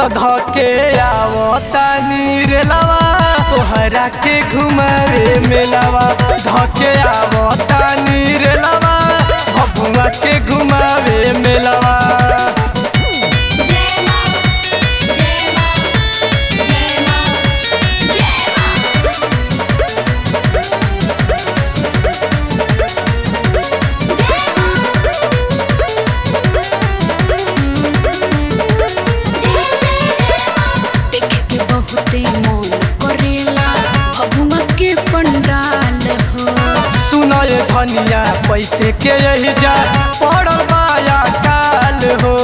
तो धके आवता नीरलवा तोहरा के घुमावे मेलवा धके आवता नीरलवा भभुआ के घुमावे मेलवा जय मां जय मां जय मां जय मां जय जय जय मां देख के बहुते मन करेला भभुआ के पंडाल हो सुनय धनिया पैसे के यही जा पड़ल बाया काल हो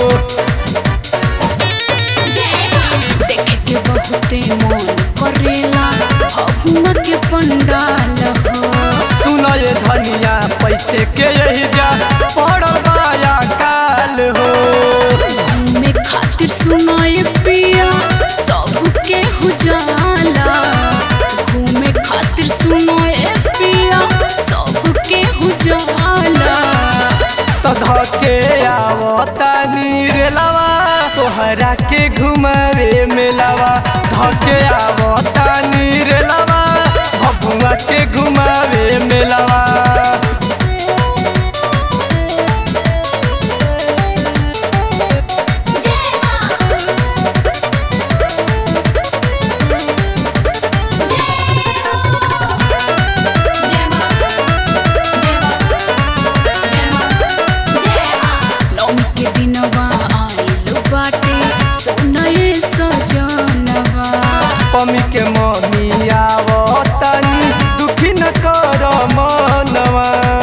जय मां देख के बहुते मन करेला भभुआ के पंडाल हो सुनय धनिया पैसे के यही जा पड़ल बाया काल हो घूमे खातिर सुनाए पिया सबके हो जाला घूमे खातिर सुनाए पिया सबके हो जाला तो धके आवता नीरलवा तोहरा के घुमावे मेलवा धके आवता नीरलवा भभुआ के घुमावे मेलवा जय मां जय मां जय मां जय मां जय मां नौमी के दिनवा आइल बाटे सोनए सजनवा पमी के मम्मी आवतनी दुखी न कर मनवा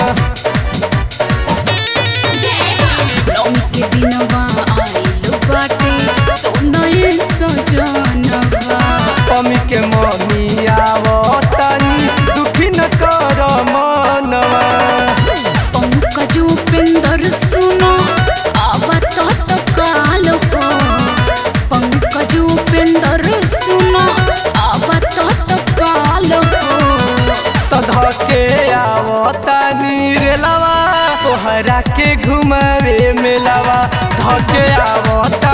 जय मां नौमी के दिनवा आइल बाटे सोनए सजनवा पमी के मम्मी आवतनी दुखी न कर मनवा पंकज उपेंद्र सुनो आवत तो काल हो पंकज उपेंद्र सुनो आवत तो काल हो तो धके आवता नीरलवा तोहरा के घुमावे मेलवा धके आवता